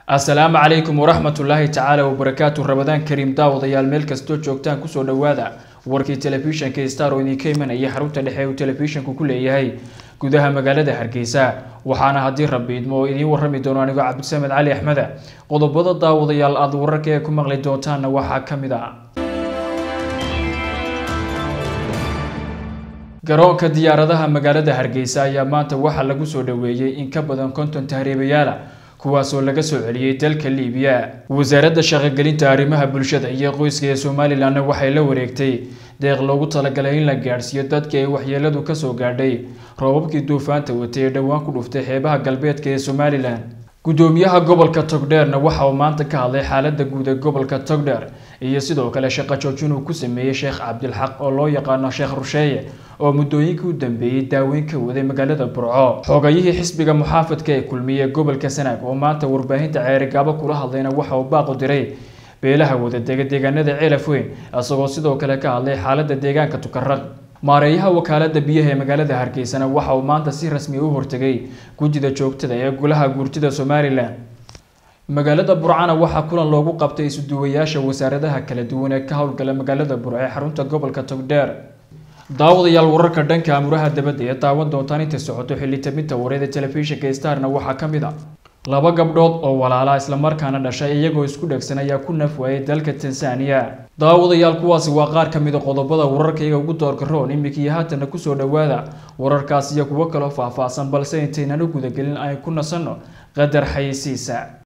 assalaamu calaykum waraxmat ullaahi tacaala wabarakaatu rabadaan kariim daawadayaal meel kastoo joogtaan kusoo dhowaada warkii telefishinka star oo idinka imanaya xarunta dhexe uu telefishinku ku leeyahay gudaha magaalada hargeysa waxaana haddii rabbi idmo oo idiin warrami doono anigoo cabdisamed cali axmeda qodobada daawadayaal aada wararka ee ku maqli doontaanna waxaa ka mid ah garoonka diyaaradaha magaalada hargeysa ayaa maanta waxaa lagu soo dhoweeyey in ka badan konton tahriibayaala kuwaasoo laga soo celiyey dalka liibiya wasaaradda shaqogelinta arrimaha bulshada iyo qoyska ee somalilanna waxay la wareegtay deeq loogu talagalay in la gaadhsiiyo dadkii ay waxyeeladu kasoo gaadhay roobabkii duufaanta watay ee dhowaan ku dhuftay xeebaha galbeedka ee somalilan gudoomiyaha gobolka togdheerna waxa uu maanta ka hadlay xaalada guud ee gobolka togdheer iyo sidoo kale shaqo joojin uu ku sameeyey sheekh cabdilxaq oo loo yaqaano sheekh rusheeye oo muddooyinkii u dambeeyey daaweyn ka waday magaalada burco xoogayihii xisbiga muxaafadka ee kulmiye gobolka sanaag oo maanta warbaahinta ceerigaabo kula hadlayna waxa uu baaqu diray beelaha wadadega deegaanada ceelaf weyn isagoo sidoo kale ka hadlay xaalada deegaanka tukaraq maareeyaha wakaalada biyaha ee magaalada hargeysana waxa uu maanta si rasmi u hortegay gudida joogtada ee golaha guurtida somalilan magaalada burcana waxaa kulan loogu qabtay isuduwayaasha wasaaradaha kala duwan ee ka howlgala magaalada burco ee xarunta gobolka togdheer daawadayaal wararka dhanka amuraha dabadda ee daawan doontaan intay socoto xilitabinta wareeda telefishinka starna waxaa ka mid a laba gabdhood oo walaala islamarkaana dhashay iyagoo isku dhegsan ayaa ku naf waayay dalka tansaaniya daawadayaal kuwaasi waa qaar ka mid a qodobada wararkayga ugu doorka roon iminkii haatana kusoo dhowaada wararkaas iyo kuwo kaloo faahfaahsan balse intaynan u gudagelin ay ku nasanno qadar xayeysiisa